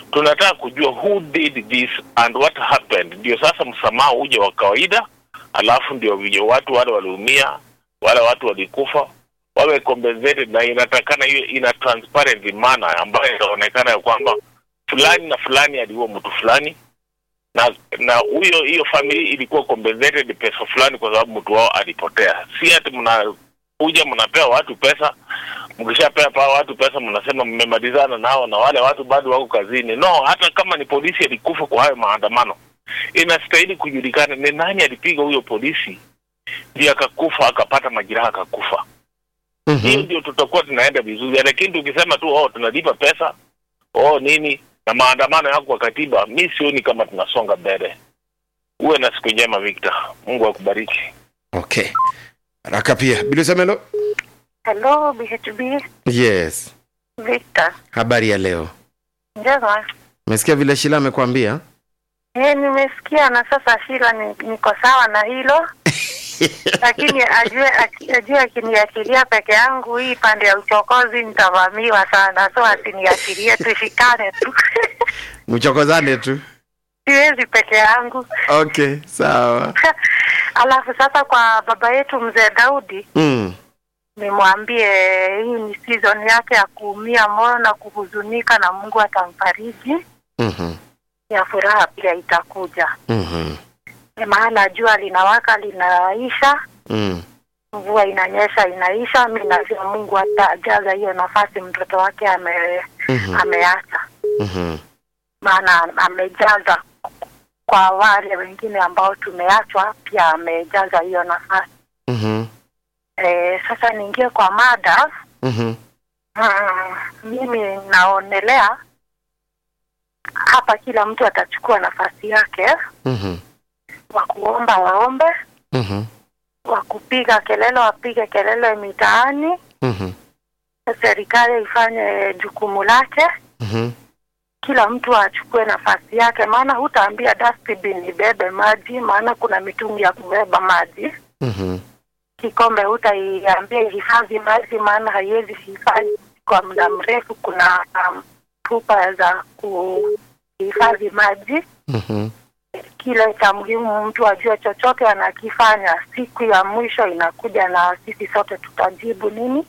tunataka kujua who did this and what happened, ndio sasa msamaha uje wa kawaida, alafu ndio vile watu wale waliumia, wale watu walikufa wawe compensated, na inatakana hiyo ina transparent manner ambayo inaonekana ya kwamba fulani na fulani aliua mtu fulani na na huyo hiyo family ilikuwa compensated pesa fulani kwa sababu mtu wao alipotea. Si ati mnakuja mnapea watu pesa, mkishapea pa watu pesa mnasema mmemalizana nao na wale watu bado wako kazini. No, hata kama ni polisi alikufa kwa hayo maandamano, inastahili kujulikana ni nani alipiga huyo polisi ndio akakufa akapata majeraha akakufa. Hiyo Mhm. ndio tutakuwa tunaenda vizuri, lakini tukisema tu oh, tunalipa pesa oh nini na maandamano yako kwa katiba, mi sioni kama tunasonga mbele. Uwe na siku njema Victor, Mungu akubariki. Okay. Haraka pia. Bilisemelo? Hello, BHB Yes. Victor. Habari ya leo. Njema. Umesikia vile Shila amekwambia? Eh, nimesikia na sasa Shila ni, niko sawa na hilo lakini ajue aki- ajue akiniachilia peke yangu hii pande ya uchokozi nitavamiwa sana, so asiniachilie, tushikane tu Mchokozane tu. siwezi peke yangu. Okay, sawa. Alafu sasa kwa baba yetu mzee Daudi Mm. nimwambie hii ni season yake ya kuumia moyo na kuhuzunika, na Mungu atamfariji, Mhm. ya furaha pia itakuja. Mhm. Ni maana jua linawaka linaisha, Mm. mvua inanyesha inaisha. Mi najua Mungu atajaza hiyo nafasi mtoto wake ame, Mhm. ameacha, Mhm. maana amejaza kwa wale wengine ambao tumeachwa, pia amejaza hiyo nafasi. Mhm. E, sasa niingie kwa mada. Mhm. Mm, mimi naonelea hapa kila mtu atachukua nafasi yake, Mhm. wa kuomba waombe, Mhm. wa kupiga kelele wapige kelele mitaani, Mhm. serikali ifanye jukumu lake, Mhm. kila mtu achukue nafasi yake, maana hutaambia dustbin ibebe maji, maana kuna mitungi ya kubeba maji. Mhm. Kikombe hutaiambia ihifadhi maji, maana haiwezi hifadhi kwa muda mrefu. Kuna um, chupa za kuhifadhi maji. Mhm. Kile cha muhimu mtu ajue chochote anakifanya, siku ya mwisho inakuja na sisi sote tutajibu nini?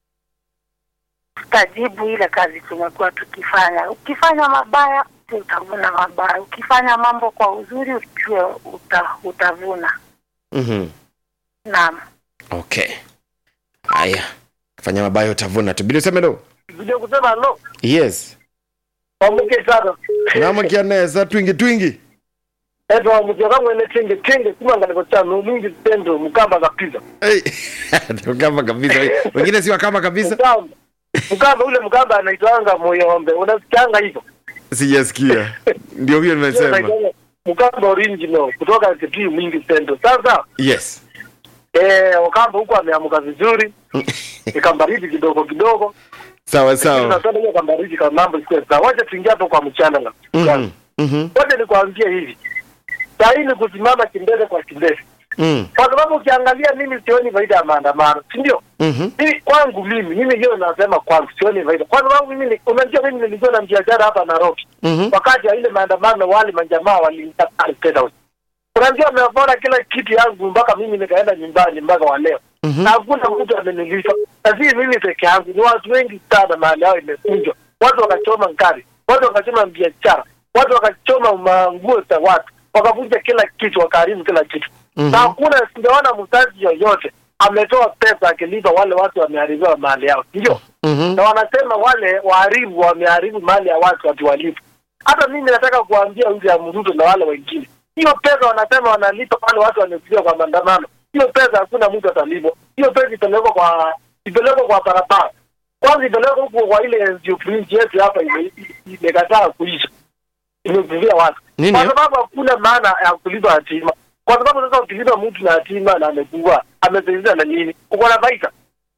Tutajibu ile kazi tumekuwa tukifanya. Ukifanya mabaya utavuna mabaya, ukifanya mambo kwa uzuri ujue uta, utavuna. Mhm. Naam. Okay. Haya. Fanya mabaya utavuna tu. Bilisemelo? Ndio kusema no, Yes. wamuke sana. Namukia neza twingi twingi. Eto wamuke kama ene tinge tinge kuma ngale cha no mingi tendo mukamba kabisa. Hey. Kama kabisa. Wengine si wakama kabisa. Mukamba. Mukamba ule mukamba anaitwanga moyombe. Unasikianga hivyo? Sijasikia. Ndio huyo Hiyo nimesema. anaitwanga Mukamba original kutoka Kitui mingi tendo. Sasa Yes. eh Wakamba huko ameamuka vizuri. Ikambaridi kidogo kidogo. Sawa sawa. Tunataka hiyo kambaridi kama mambo sio sawa. Wacha tuingie hapo kwa mchana. Mhm. Mhm. Wacha nikwambie hivi. Saa hii ni kusimama kimbele kwa kimbele. Mm. Kwa sababu ukiangalia mimi sioni faida ya maandamano, si ndio? Mhm. Mimi kwangu mimi mimi hiyo nasema kwangu sioni faida. Kwa sababu mimi ni- unajua mimi nilikuwa na biashara hapa Nairobi. Mhm. Wakati ya ile maandamano wale majamaa walinitaka State House. Unajua wamepora kila kitu yangu mpaka mimi nikaenda nyumbani mpaka wa leo. Mhm. Na hakuna mtu amenilipa. Na si mimi peke yangu, ni watu wengi sana mahali yao imekunjwa. Watu wakachoma ngari, watu wakachoma biashara, watu wakachoma manguo za watu, wakavunja kila kitu, wakaharibu kila kitu Mhm. na hakuna sijaona mzazi yoyote ametoa pesa akilipa wale watu wameharibiwa mali yao, ndio Mhm. na wanasema wale waharibu wameharibu mali ya watu watuwalipu. Hata mimi nataka kuambia William Ruto na wale wengine, hiyo pesa wanasema wanalipa wale watu wamekuja kwa maandamano, hiyo pesa hakuna mtu atalipwa. Hiyo pesa ipelekwa kwa ipelekwa kwa barabara, kwanza ipelekwa huko kwa ile NGO Prince yetu hapa ime- imekataa kuisha, imevuvia watu Nini kwa hiyo? sababu hakuna maana ya kulipa hatima, kwa sababu sasa ukilipa mtu na hatima na amekuwa amesaidia na nini, uko na faida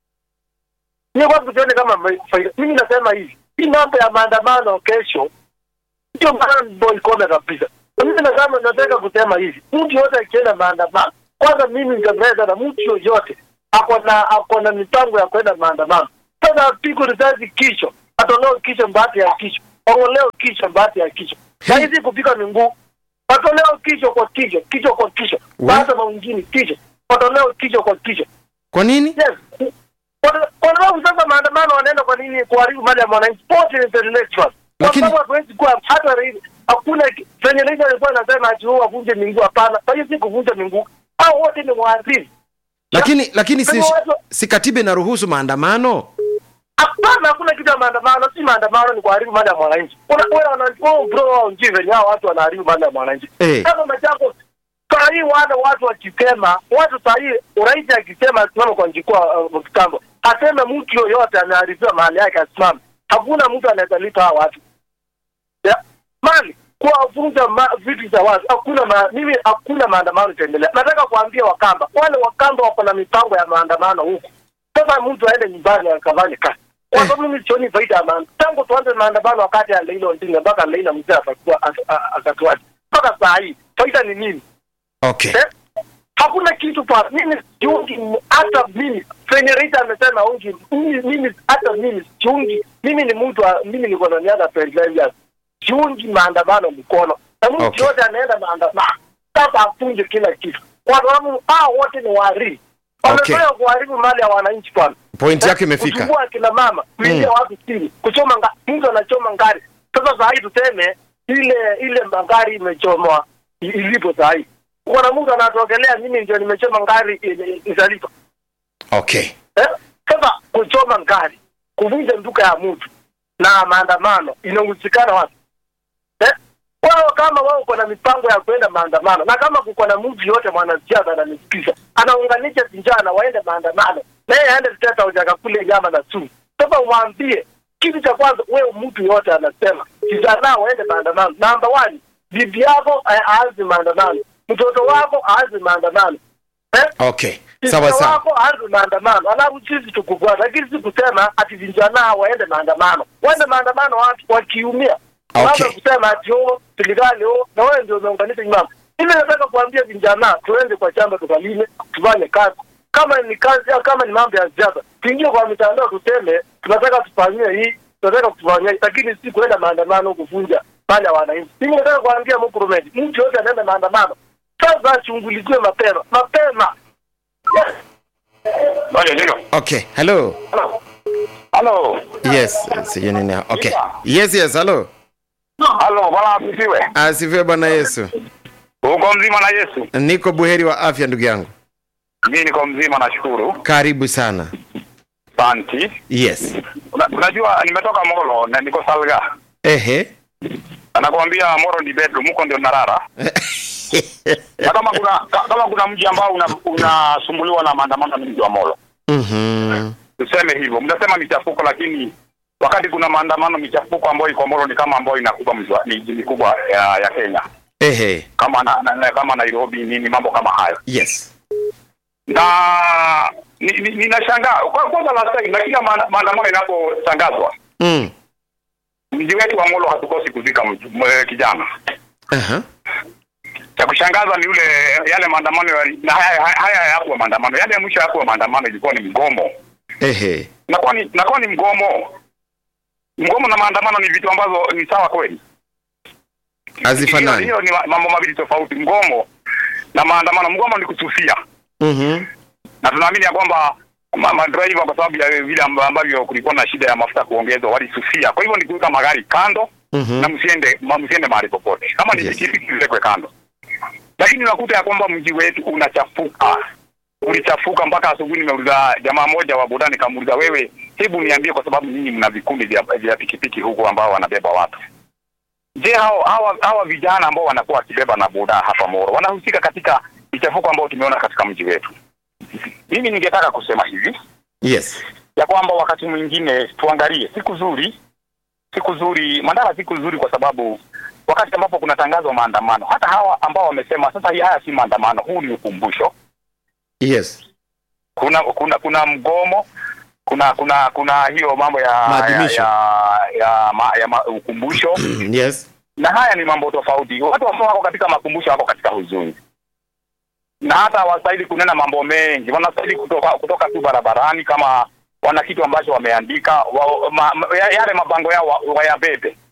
Mimi kwanza sioni kama ma- faida. Mimi nasema hivi, hii mambo ya maandamano kesho ndio maana boy kome kabisa. Na Mimi nasema nataka kusema hivi, mtu yote akienda maandamano, kwanza mimi nitaweza na mtu yoyote ako na ako na mipango ya kwenda maandamano, sasa apigwe risasi kichwa, atolewe kichwa mbati ya kichwa, wang'oleo kichwa bahati ya kichwa sahizi kupika minguu watoleo kichwa kwa kichwa kichwa kwa kichwa We- baada maungini kichwa watoleo kichwa kwa kichwa kwa nini yes Kwa- kwa sababu sasa maandamano wanaenda kwa nini kuharibu mali ya mwananchi pote ni intellectual kwa Lakini- sababu hatuwezi kuwa hata rais- hakuna ki- venye rais alikuwa anasema ati wao wavunje minguu hapana kwa hiyo si kuvunja minguu hao wote ni waharibu lakini lakini si, Kwa hivyo watu- si katiba inaruhusu maandamano Hapana, hakuna kitu ya maandamano. Si maandamano, ni kuharibu mali ya mwananchi. Una wewe wana oh bro, wao njii venye hao watu wanaharibu mali ya mwananchi. Eh. Kama Machako saa hii wale watu wakisema, watu saa hii rais akisema asimame kwa jukwaa uh, kitambo, aseme mtu yoyote ameharibiwa mali yake asimame, hakuna mtu anaweza lipa hao watu ya, mali kuwavunja ma, vitu za watu. Hakuna ma, mimi hakuna maandamano itaendelea. Nataka kuambia Wakamba, wale Wakamba wako na mipango ya maandamano huku sasa mtu aende nyumbani akafanye kazi kwa sababu mimi sioni faida ya maandamano tangu tuanze maandamano wakati ya Leila Odinga mpaka Leila mzee akakuwa akatuacha mpaka saa hii faida ni nini okay eh? hakuna kitu pa mimi siungi hata mimi penye Rita amesema ungi mimi mimi- hata mimi siungi mimi ni mtu wa- mimi niko na miaka 25 years siungi maandamano mkono na mtu Okay. yote anaenda maandamano sasa afunje kila kitu kwa sababu hao wote ni waharibu Okay. wamezoea kuharibu mali ya wananchi kwanza Point Eh, yake imefika. kuchukua akina mama kuingia Mm. watu chini kuchoma nga, mtu anachoma ngari sasa saa hii tuseme ile ile magari imechomwa i- ilipo saa hii kuna mtu anatokelea mimi ndio nimechoma ngari i- i- italipa okay eh? sasa kuchoma ngari kuvunja duka ya mtu na maandamano inahusikana wapi eh? wao kama wao uko na mipango ya kwenda maandamano na kama kuko na mtu yote mwanasiasa ananisikiza anaunganisha vijana waende maandamano na yeye aende State House akakule nyama na sumu sasa umwambie kitu cha kwanza wewe mtu yote anasema vijana waende maandamano namba one bibi yako a- aanze maandamano mtoto wako aanze maandamano eh? okay sawa Vijana sawa wako aanze maandamano alafu sisi tukufuata lakini si kusema ati vijana waende maandamano waende maandamano watu wakiumia Okay. Waanze kusema ati oh serikali oh na wewe ndio umeunganisha nyuma mimi nataka kuambia vijana tuende kwa shamba tukalime tufanye kazi kama ni kazi au kama ni mambo ya siasa tuingie kwa mitandao tuseme tunataka tufanyie hii tunataka kufanyia hii lakini si kuenda maandamano kuvunja mali ya wananchi mimi nataka kuambia Mkurumeti mtu yote anaenda maandamano sasa ashughulikiwe mapema mapema yes. Ngoja ndio. okay hello Halo. yes sijui nini okay yes yes hello Halo, bwana asifiwe. asifiwe bwana yesu Uko mzima na Yesu? niko buheri wa afya ndugu yangu Mimi niko mzima nashukuru. karibu sana Santi. yes Una- Unajua nimetoka Molo na niko Salga. ehe Anakuambia Moro ni bedroom, huko ndio narara. Na kama kuna ka- kama kuna mji ambao una- unasumbuliwa na maandamano ni mji wa Molo. Mhm. Tuseme hivyo. Mnasema michafuko lakini wakati kuna maandamano michafuko ambayo iko Molo ni kama ambayo inakuba mji wa- miji mikubwa ya, ya Kenya. ehe Kama na, na, na, kama Nairobi nini mambo kama hayo. yes na ni- ni- ninashangaa kwa kwanza la sasa na kila maana- maandamano inapotangazwa mm. mji wetu wa Molo hatukosi kuzika mj- m- kijana Aha. cha kushangaza ni yule yale maandamano yali- na haya haya- haya hayakuwa maandamano yale ya mwisho hayakuwa maandamano ilikuwa ni mgomo ehe nakuwa ni nakuwa ni mgomo mgomo na maandamano ni vitu ambazo ni sawa kweli Hazifanani. hiyo hiyo ni ma- mambo mawili tofauti mgomo na maandamano mgomo ni kususia Mhm. na tunaamini ya kwamba ma- madriver kwa sababu ya vile amba- ambavyo kulikuwa na shida ya mafuta kuongezwa walisusia. Kwa hivyo ni kuweka magari kando Mhm. na msiende ma- msiende mahali popote, kama ni Yes. pikipiki ziwekwe kando. Lakini unakuta ya kwamba mji wetu unachafuka, ulichafuka mpaka asubuhi. Nimeuliza jamaa moja wa boda, nikamuuliza wewe, hebu niambie, kwa sababu nyinyi mna vikundi vya, vya pikipiki huku ambao wanabeba watu Je, hao hawa hawa vijana ambao wanakuwa wakibeba na boda hapa Moro wanahusika katika michafuko ambao tumeona katika mji wetu? Mimi ningetaka kusema hivi yes ya kwamba wakati mwingine tuangalie siku zuri, siku zuri Mandala, siku zuri kwa sababu wakati ambapo kunatangazwa maandamano, hata hawa ambao wamesema sasa hii haya si maandamano, huu ni ukumbusho. yes Kuna kuna kuna mgomo, kuna kuna kuna hiyo mambo ya ya Maadhimisho. ya, ya, ma, ya ma, ukumbusho yes na haya ni mambo tofauti. Watu ambao wako katika makumbusho wako katika huzuni, na hata hawastahili kunena mambo mengi, wanastahili kutoka kutoka tu barabarani kama wana kitu ambacho wameandika wa, ma, ma, ya- yale mabango yao wa- wayabebe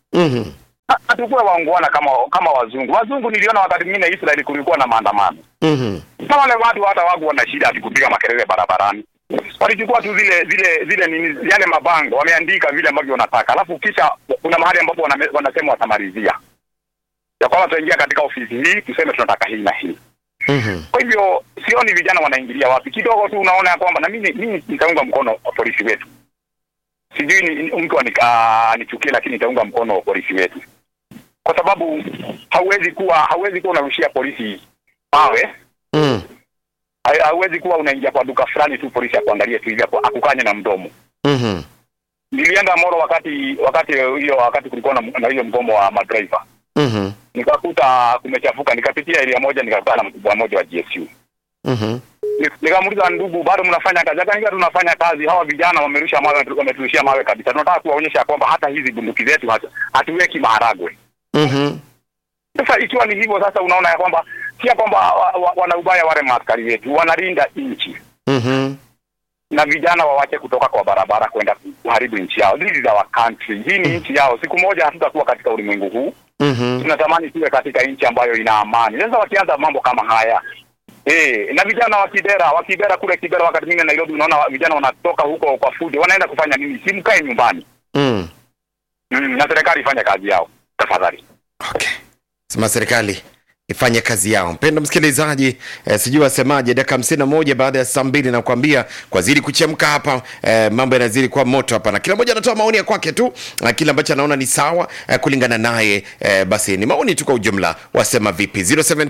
Mhm. hatukuwa waungwana kama kama wazungu. Wazungu niliona wakati mwingine Israeli kulikuwa na maandamano Mhm. na wale watu hata waku na shida ati kupiga makelele barabarani, walichukua tu zile zile zile nini, yale mabango wameandika vile ambavyo wanataka, alafu kisha kuna mahali ambapo waname- wanasema watamalizia ya kwamba tutaingia katika ofisi hii tuseme tunataka hii na hii. Mhm. Kwa hivyo sioni vijana wanaingilia wapi, kidogo tu unaona ya kwamba na mimi mimi nitaunga mkono polisi wetu. Sijui ni, ni- mtu anika- anichukie, lakini nitaunga mkono polisi wetu kwa sababu hauwezi kuwa hauwezi kuwa unarushia polisi mawe Mm. Ha- hauwezi kuwa unaingia kwa duka fulani tu polisi akuangalie tu hivi aku- akukanye na mdomo. Mhm. Nilienda Moro wakati wakati hiyo wakati kulikuwa na, na hiyo mgomo wa madriver, Mhm. nikakuta kumechafuka, nikapitia area moja nikakaa na mkubwa mmoja wa GSU Mhm. Ni- nikamuuliza, ndugu, bado mnafanya kazi? Akaniambia tunafanya kazi, hawa vijana wamerusha mawe, wameturushia mawe kabisa. Tunataka kuwaonyesha kwamba hata hizi bunduki zetu hatu- hatuweki maharagwe. Mhm. Sasa ikiwa ni hivyo, sasa unaona ya kwamba si ya kwamba wa, wa, wana ubaya wale maaskari wetu, wanalinda nchi Mhm. na vijana wawache kutoka kwa barabara kwenda kuharibu nchi yao. This is our country, hii ni nchi yao. Siku moja hatutakuwa katika ulimwengu huu, Mhm. tunatamani tuwe katika nchi ambayo ina amani. Sasa wakianza mambo kama haya Eh, na vijana wa Kibera, wa Kibera kule Kibera, wakati mwingine Nairobi, unaona wa- vijana wanatoka huko kwa fujo, wanaenda kufanya nini? Si mkae nyumbani. Mm. Mm, na serikali ifanye kazi yao tafadhali. Okay. Sema serikali ifanye kazi yao. Mpendo msikilizaji, eh, sijui wasemaje, dakika hamsini na moja baada ya saa mbili nakwambia kwa zidi kuchemka hapa eh, mambo yanazidi kuwa moto hapa, na kila mmoja anatoa maoni ya kwake tu na kile ambacho anaona ni sawa eh, kulingana naye eh, basi ni maoni tu kwa ujumla. Wasema vipi?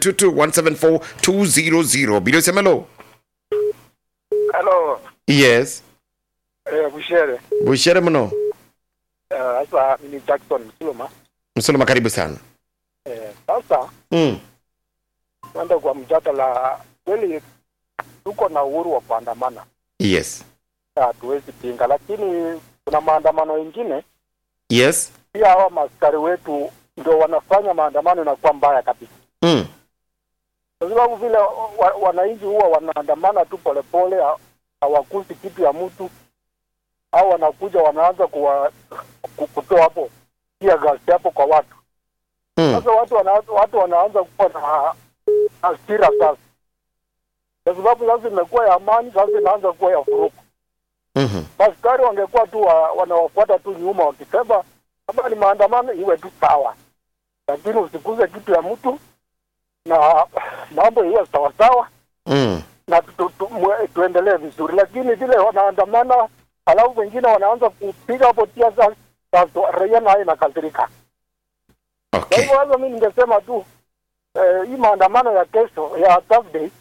0722174200 bila usemelo. Hello, Yes, eh, Bushere. bushere mno. Eh, Sasa mimi Jackson Msuluma. Msuluma, karibu sana. Eh, sasa Mm. tuende kwa mjadala. Kweli tuko na uhuru wa kuandamana, Yes, hatuwezi pinga, lakini kuna maandamano mengine yes. pia hawa maaskari wetu ndio wanafanya maandamano inakuwa mbaya kabisa, Mm. kwa sababu vile wa, wananchi huwa wanaandamana tu polepole, ha- hawakusi kitu ya mtu, au wanakuja wanaanza kuwa ku- kutoa hapo pia gasi hapo kwa watu Mm. sasa watu wana, watu wanaanza kuwa na hasira sasa, kwa sababu sasa imekuwa ya amani, sasa inaanza kuwa ya vurugu. Mhm. Askari wangekuwa tu wa, wanawafuata tu nyuma wakisema kama ni maandamano iwe tu sawa, lakini usikuze kitu ya mtu na mambo iwe sawasawa Mm. na tu, tu, tu, mwe- tuendelee vizuri, lakini vile wanaandamana halafu wengine wanaanza kupiga hapo tia sasa, sasa raia nayo inakasirika. Kwa Okay. hivyo sasa mimi ningesema tu eh, hii maandamano ya kesho ya Thursday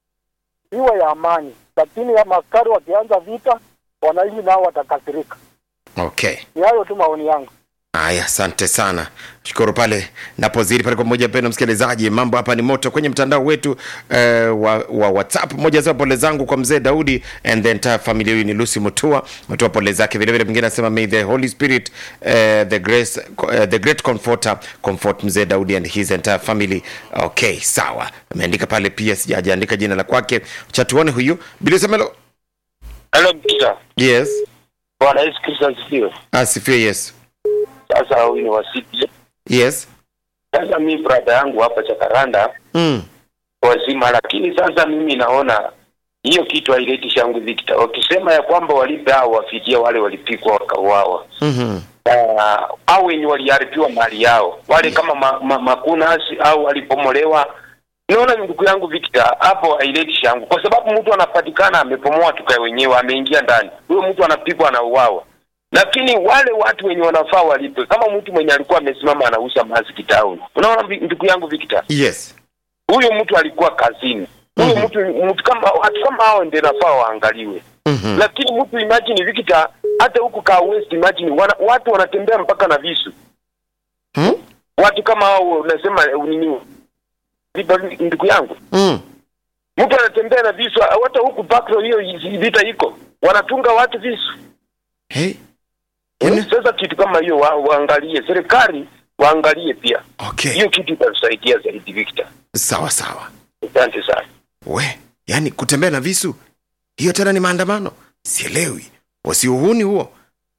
iwe ya amani, lakini ya maskari wakianza vita, wananchi nao watakasirika. Okay. Ni hayo tu maoni yangu. Aya, asante sana, shukuru pale napozidi pale kwa moja. Mpendo msikilizaji, mambo hapa ni moto kwenye mtandao wetu uh, wa, wa WhatsApp. Moja za pole zangu kwa mzee Daudi and the entire family. Huyu ni Lucy Mutua, metoa pole zake vile vile. Mwingine anasema may the Holy Spirit uh, the grace uh, the great comforter comfort mzee Daudi and his entire family. Okay, sawa, ameandika pale pia, sijaandika jina la kwake. Cha tuone huyu Bilisemelo. Hello, Peter. Yes, Bwana Yesu Kristo asifiwe. asifiwe Yesu. Sasa huyu ni wasiti. Yes. Sasa mi brada yangu hapa Chakaranda Mm. wazima, lakini sasa mimi naona hiyo kitu haileti shangwe Victor. Wakisema ya kwamba walipe hao wafidia wale walipikwa wakauawa, Mhm. uh, au wenye waliharibiwa mali yao wale kama ma, ma, makunasi au walipomolewa. Naona ndugu yangu Victor, hapo haileti shangwe, kwa sababu mtu anapatikana amepomoa tukae wenyewe, ameingia ndani, huyo mtu anapigwa anauawa. Lakini wale watu wenye wanafaa walipe, kama mtu mwenye alikuwa amesimama anauza maski town. Unaona vi- ndugu yangu Victor, Yes. huyo mtu alikuwa kazini. Huyo Mhm. mtu mtu kama watu kama hao ndio nafaa waangaliwe. Mhm. Lakini mtu imagine Victor, hata huku ka West imagine wana, watu wanatembea mpaka na visu. Hmm? Watu kama hao unasema eh, nini? Vipi, Ndugu yangu, Mm. mtu anatembea na visu, hata huku Bakro hiyo vita iko, wanatunga watu visu. Hey. Yaani- Sasa kitu kama hiyo wa, waangalie, serikali waangalie pia Okay. hiyo kitu, itatusaidia zaidi Victor. Sawa sawa. Asante sana. We, yani kutembea na visu hiyo tena ni maandamano? Sielewi. Wasiuhuni huo.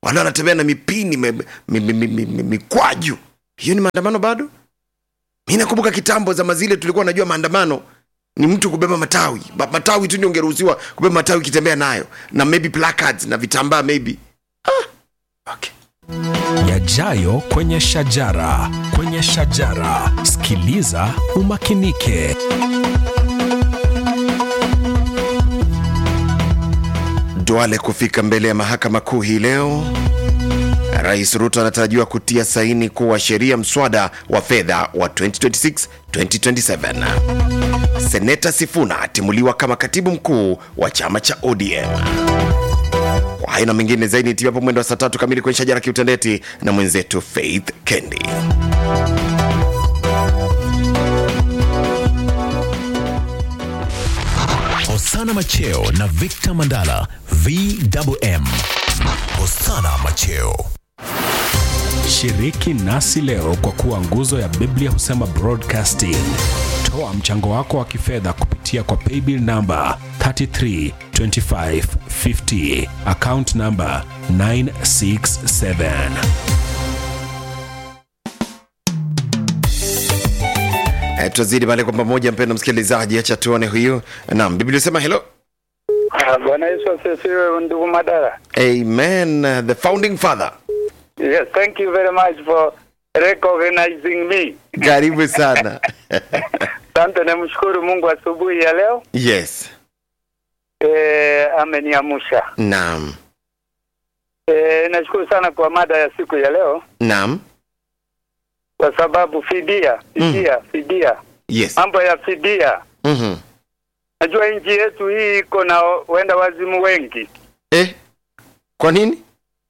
wale wanatembea na mipini me, mi, mi, mi, mi, mi, mikwaju hiyo ni maandamano bado mi nakumbuka kitambo zama zile tulikuwa najua maandamano ni mtu kubeba matawi Ba- matawi tu ndio ungeruhusiwa kubeba matawi ukitembea nayo na maybe placards na vitambaa maybe ah, okay. yajayo kwenye shajara kwenye shajara sikiliza umakinike Duale kufika mbele ya mahakama kuu hii leo. Rais Ruto anatarajiwa kutia saini kuwa sheria mswada wa fedha wa 2026-2027. Seneta Sifuna atimuliwa kama katibu mkuu wa chama cha ODM. Kwa hayo na mengine zaidi nitia hapo mwendo wa saa tatu kamili kwenye shajara kiutendeti na mwenzetu Faith Kendi. hosana macheo na victor mandala vwm hosana macheo shiriki nasi leo kwa kuwa nguzo ya biblia husema broadcasting toa mchango wako wa kifedha kupitia kwa paybill namba 332550 account namba 967 E, tutazidi pale kwa pamoja, mpendo msikilizaji, acha tuone huyu. Naam, Biblia sema hello. Ah, Bwana Yesu asifiwe ndugu Madara. Amen. The founding father. Yes, thank you very much for recognizing me. Karibu sana. Asante, namshukuru Mungu asubuhi ya leo yes. e, ameniamsha. Naam. E, nashukuru sana kwa mada ya siku ya leo Naam. kwa sababu fidia, fidia, fidia, Yes. mambo ya fidia. Mhm. Najua nchi yetu hii iko na wenda wazimu wengi, Eh? Kwa nini?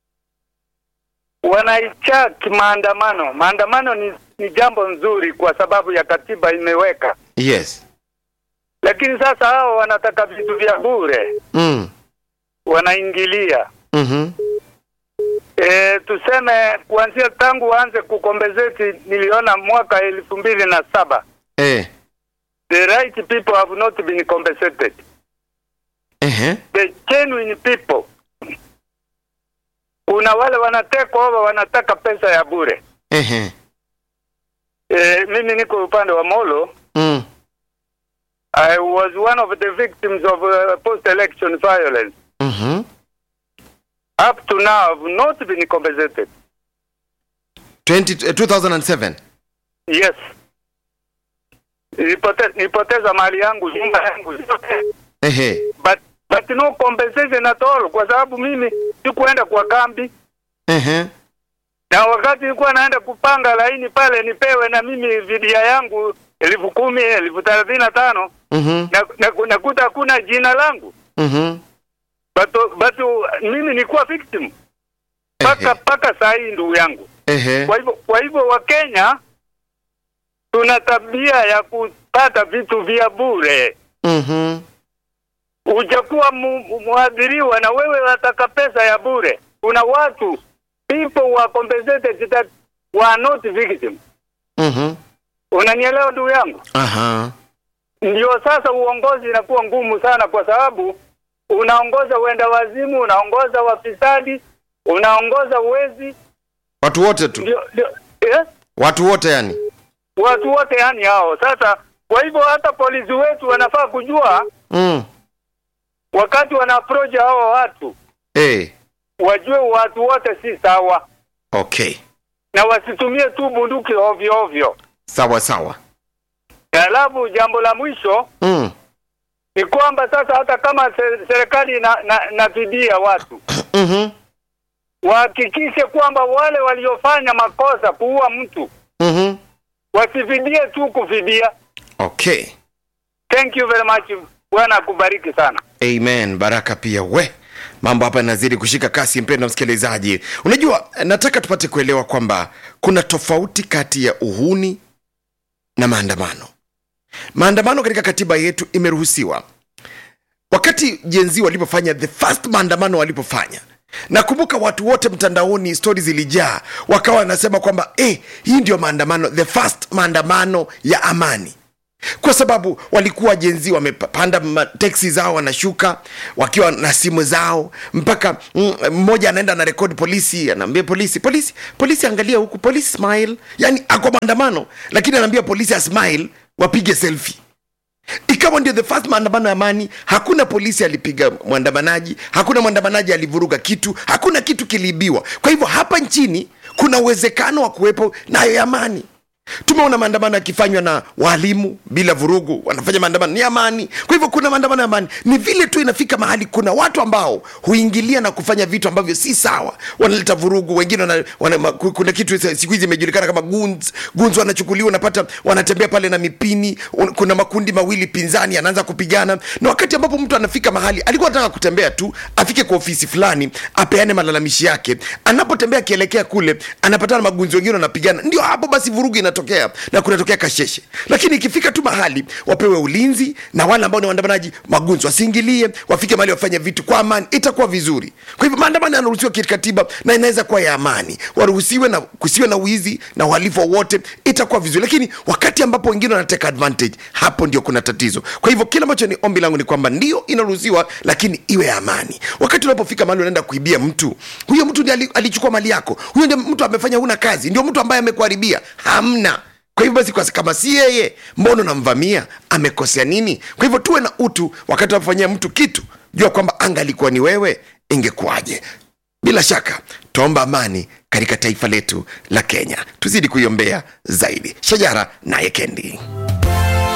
wanaichaki maandamano. Maandamano ni, ni jambo nzuri kwa sababu ya katiba imeweka, Yes. lakini sasa hao wanataka vitu vya bure, Mm. wanaingilia Mhm. E, tuseme kuanzia tangu waanze kukombezeti, niliona mwaka elfu mbili na saba Eh. the right people have not been compensated. Eh. The genuine people, kuna wale wanatekwa over wanataka pesa ya bure. Eh. E, mimi niko upande wa Molo. Mm. I was one of the victims of uh, post-election violence. Mhm. Up to now, I've not been compensated. 20 eh, 2007. Yes. Nilipote, nilipoteza mali yangu, nyumba yangu yote. Eh. but but no compensation at all kwa sababu mimi sikuenda kwa kambi Eh. na wakati nilikuwa naenda kupanga laini pale nipewe na mimi vidia yangu elfu kumi elfu thelathini na tano Mhm. na, na, nakuta hakuna jina langu Mhm. but, but mimi nilikuwa victim mpaka Ehe. mpaka saa hii ndugu yangu Eh. kwa hivyo kwa hivyo wakenya tuna tabia ya kupata vitu vya bure Mhm. hujakuwa mu- mwadhiriwa na wewe wataka pesa ya bure. Kuna watu people were compensated that were not victim. Mhm. Unanielewa ndugu yangu? Aha. Ndio sasa uongozi inakuwa ngumu sana, kwa sababu unaongoza uenda wazimu, unaongoza wafisadi, unaongoza uwezi, Watu wote tu. ndio, ndio eh? Watu wote yani. watu wote yani hao. Sasa kwa hivyo hata polisi wetu wanafaa kujua Mm. wakati wana approach hao watu, Eh. wajue watu wote si sawa. Okay. na wasitumie tu bunduki ovyo ovyo. Sawa sawa. Alafu jambo la mwisho Mm. ni kwamba sasa hata kama se- serikali na, na, na fidia watu Mhm. wahakikishe kwamba wale waliofanya makosa kuua mtu Mhm. wasifidie tu kufidia. Okay. Thank you very much. Bwana akubariki sana. Amen. Baraka pia we mambo hapa yanazidi kushika kasi, mpendwa msikilizaji. Unajua, nataka tupate kuelewa kwamba kuna tofauti kati ya uhuni na maandamano. Maandamano katika katiba yetu imeruhusiwa. Wakati jenzi walipofanya the first maandamano walipofanya nakumbuka watu wote mtandaoni stori zilijaa wakawa wanasema kwamba eh, hii ndio maandamano the first maandamano ya amani kwa sababu walikuwa jenzi wamepanda ma- teksi zao wanashuka wakiwa na simu zao mpaka mm, mmoja anaenda na rekodi polisi anaambia polisi polisi polisi angalia huku polisi smile yani ako maandamano lakini anaambia polisi asmile wapige selfie ikawa ndio the first maandamano ya amani hakuna polisi alipiga mwandamanaji hakuna mwandamanaji alivuruga kitu hakuna kitu kiliibiwa kwa hivyo hapa nchini kuna uwezekano wa kuwepo nayo ya amani tumeona maandamano yakifanywa na waalimu bila vurugu wanafanya maandamano ni amani kwa hivyo kuna maandamano ya amani ni vile tu inafika mahali kuna watu ambao huingilia na kufanya vitu ambavyo si sawa wanaleta vurugu wengine wana, wana, ma- ku- kuna kitu sa- siku hizi imejulikana kama guns guns wanachukuliwa unapata wanatembea pale na mipini un- kuna makundi mawili pinzani anaanza kupigana na wakati ambapo mtu anafika mahali alikuwa anataka kutembea tu afike kwa ofisi fulani apeane malalamishi yake anapotembea akielekea kule anapatana na magunzi wengine wanapigana ndio hapo basi vurugu inatokea na kunatokea kasheshe lakini ikifika tu mahali wapewe ulinzi na wale ambao ni waandamanaji magunzi wasiingilie wafike mahali wafanye vitu kwa amani itakuwa vizuri kwa hivyo maandamano yanaruhusiwa kikatiba na inaweza kuwa ya amani waruhusiwe na kusiwe na wizi na uhalifu wowote itakuwa vizuri lakini wakati ambapo wengine wanateka advantage hapo ndio kuna tatizo kwa hivyo kile ambacho ni ombi langu ni kwamba ndio inaruhusiwa lakini iwe ya amani wakati unapofika mahali unaenda kuibia mtu huyo mtu ndiye ali- alichukua mali yako huyo ndio mtu amefanya huna kazi ndio mtu ambaye amekuharibia hamna kwa hivyo basi kwa- kama si yeye mbona unamvamia amekosea nini kwa hivyo tuwe na utu wakati unapofanyia mtu kitu jua kwamba anga alikuwa ni wewe ingekuwaje bila shaka tuomba amani katika taifa letu la kenya tuzidi kuiombea zaidi shajara naye kendi